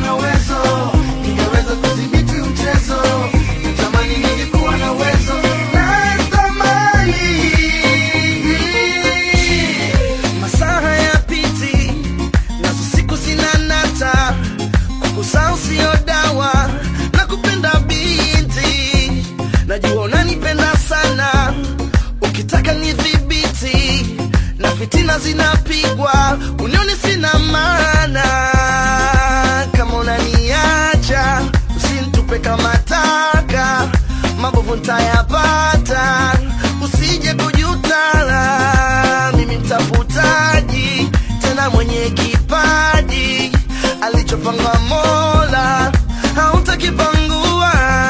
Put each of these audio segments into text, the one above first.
na uwezo, ningeweza kudhibiti mchezo. Natamani ningekuwa na uwezo, natamani masaa hayapiti nazo siku zinanata kukusahau sio dawa na kupenda binti najua unanipenda sana ukitaka ni dhibiti na fitina zinapigwa unioni sina maana kama unaniacha usintupe kama taka mabovu ntayapata usije kujutala mimi mtafutaji tena mwenye kipaji alichopanga mola hautakipangua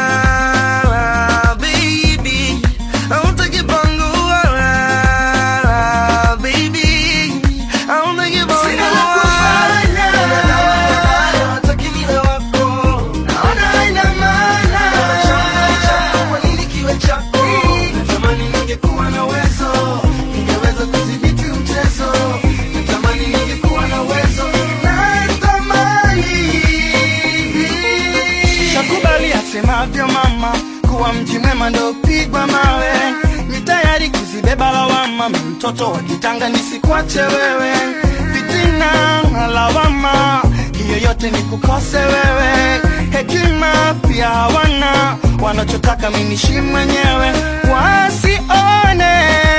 baby hautakipangua baby hautakipangua Sina la kufanya. Hataki niwe wako naona haina maana. kwa nini kiwe chako Natamani ningekuwa na uwezo, ningeweza kudhibiti mchezo. Natamani ningekuwa na uwezo, natamani. Shakubali asemavyo mama kuwa mji mwema ndo pigwa mawe, ni tayari kuzibeba lawama. Mi mtoto wa kitanga nisikwache wewe, fitina na lawama, hiyo yote ni kukose wewe. Hekima pia hawana, wanachotaka mi nishi mwenyewe, wasione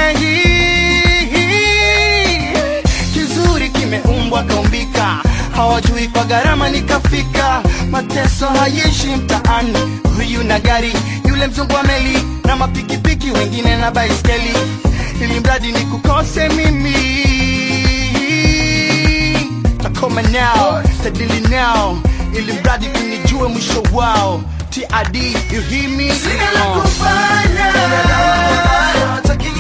kizuri kimeumbwa kaumbika, hawajui kwa gharama nikafika. Mateso hayeshi mtaani, huyu na gari, yule mzungu wa meli na mapikipiki, wengine na baiskeli, ili mradi ni kukose mimi. Takoma nao, tadili nao, ili mradi kunijue mwisho wao. TID, you hear me? Sina la Uh. kufanya. Hataki